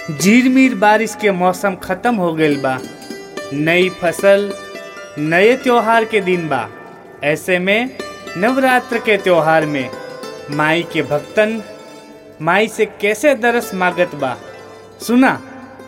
झिरमिर बारिश के मौसम खत्म हो गईल बा नई फसल नए त्योहार के दिन बा ऐसे में नवरात्र के त्योहार में माई के भक्तन माई से कैसे दरस मागत बा सुना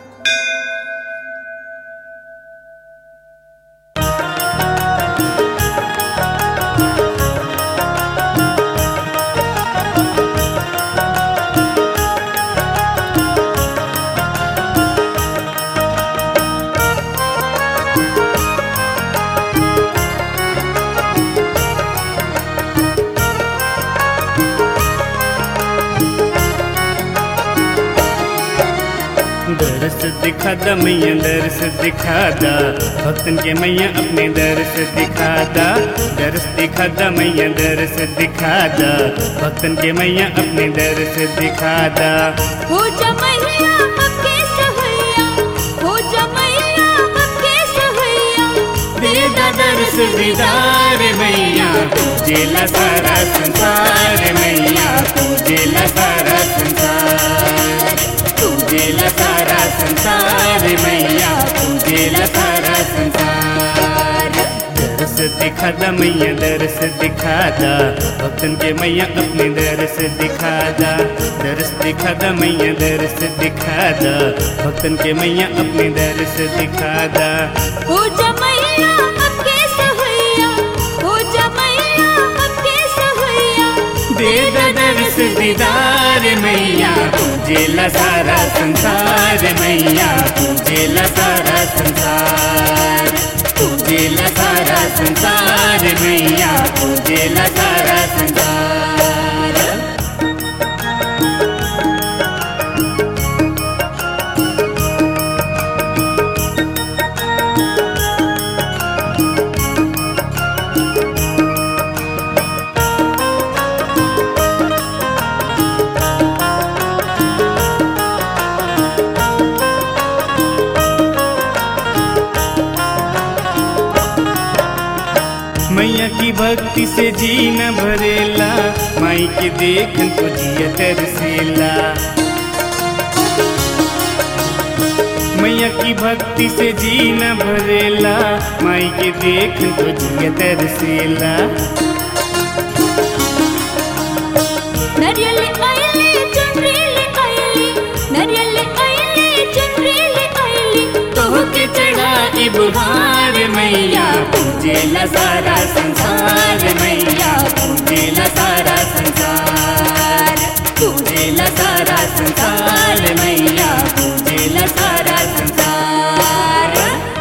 दरस दिखा दा मैया दरस दिखा दा भक्तन के मैया अपने दरस दिखा दा दरस दिखा दा मैया दरस दिखा दा भक्तन के मैया अपने दरस दिखा दा हो जा मैया अबके सहैया हो जा मैया अबके सहैया दे दा दरस दीदार मैया तुझेला सारा संसार मैया तुझेला सारा संसार तुझेला सारा संसार मैया तुझेला सारा संसार दरस दिखा दा मैया दरस दिखा दा भक्तन के मैया अपने दरस दिखा दा दरस दिखा दा मैया दरस दिखा दा भक्तन के मैया अपने दरस दिखा दा हो जा मैया अबके सहैया हो जा मैया अबके सहैया दे दा दरस दीदार मैया तुझेला सारा संसार मैया तुझेला सारा संसार तुझेला सारा संसार मैया तुझेला सारा संसार मैया की भक्ति से जी न भरेला माई के देखन को जिया तरसेला मैया की भक्ति से जी न भरेला माई के देखन को जिया तरसेला नरियल आइले चुनरीले आइली नरियल आइले चुनरीले आइली तो के चढ़ाई बुहार मैया पूजेला सारा संसार मैया पूजेला सारा संसार पूजेला सारा संसार मैया पूजेला सारा संसार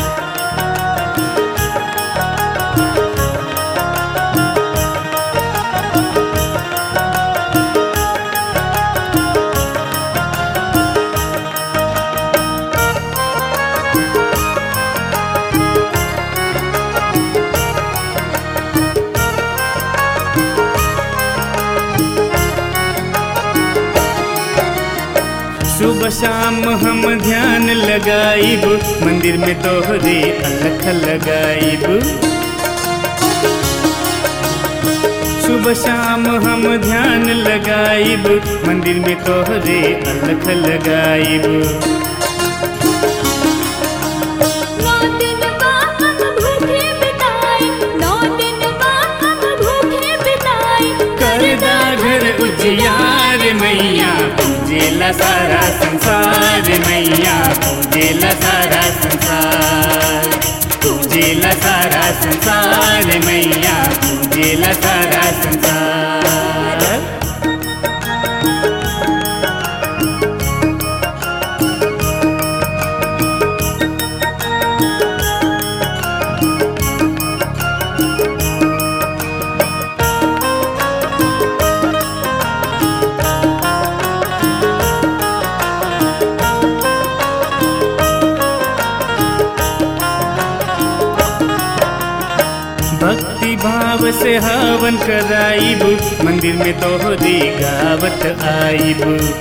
सुबह शाम हम ध्यान लगाइब मंदिर में तोहरे अलख लगाइब सुबह शाम हम ध्यान लगाइब मंदिर में तोहरे अलख लगाइब नौ दिन बा हम भूखे बिताए नौ दिन बा हम भूखे बिताए करदा घर उजियार मैया पूजेला सारा संसार मैया पूजेला सारा संसार पूजेला सारा संसार मैया पूजेला सारा संसार भक्ति भाव से हवन कराइब मंदिर में तोहरी गावत आइब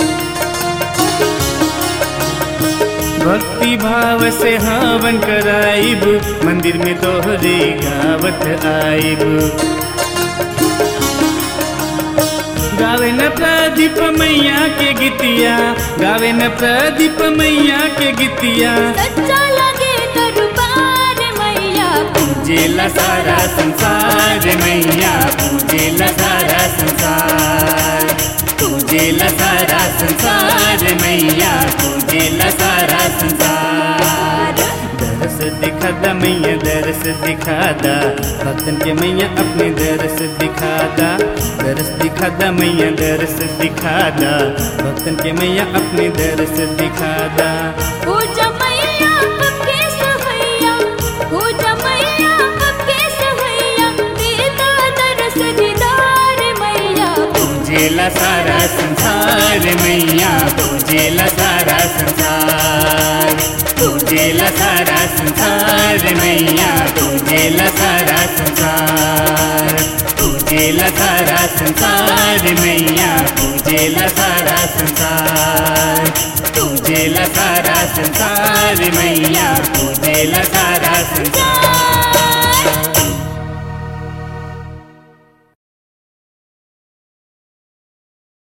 भक्ति भाव से हवन कराइब मंदिर में तोहरी गावत आइब गावे न प्रदीप मैया के गीतिया गावे न प्रदीप मैया के गीतिया सच्चा लगे दरबार मैया पूजेला सारा संसार मैया पूजेला सारा संसार पूजेला सारा संसार मैया पूजेला सारा संसार दरस दिखा दा मैया दरस दिखा दा भक्तन के मैया अपने दरस दिखा दा दरस दिखा दा मैया दरस दिखा दा भक्तन के मैया अपने दरस दिखा दा हो जमैया अबके सहैया हो जमैया अबके सहैया देता दरस दीदार मैया पूजेला सारा संसार मैया पूजेला सारा संसार पूजेला सारा संसार मैया पूजेला सारा संसार पूजेला सारा संसार मैया पूजेला सारा संसार पूजेला सारा संसार मैया पूजेला सारा संसार